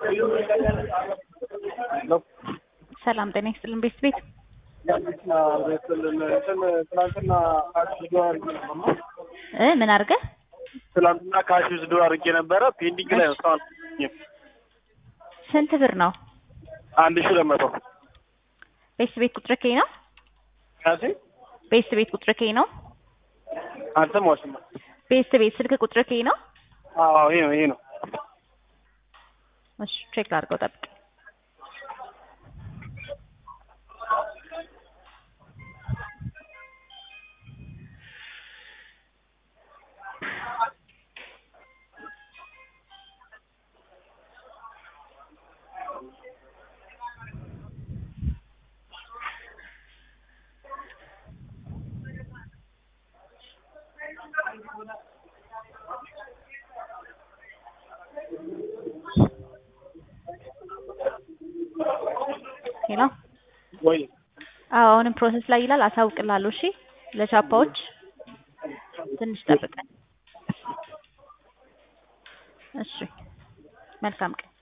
ሰላም ጤና ይስጥልን ቤት ቤት ትናንትና እ ምን አድርገህ ትናንትና ካሽ ውስዶ አድርጌ ነበረ ፔንዲንግ ላይ ነው እስካሁን ስንት ብር ነው? አንድ ሺህ ሁለት መቶ ቤት ቤት ቁጥር ከይ ነው? ካሴ ቤት ቤት ቁጥር ከይ ነው? አልሰማሁሽም። ቤት ቤት ስልክ ቁጥር ከይ ነው? አዎ ይሄ ነው ይሄ ነው። እሺ ቼክ ላድርገው ጠብቅ። ሄሎ ወይ አዎ አሁንም ፕሮሰስ ላይ ይላል። አሳውቅላለሁ። እሺ ለቻፓዎች ትንሽ ጠብቀን። እሺ መልካም ቀን።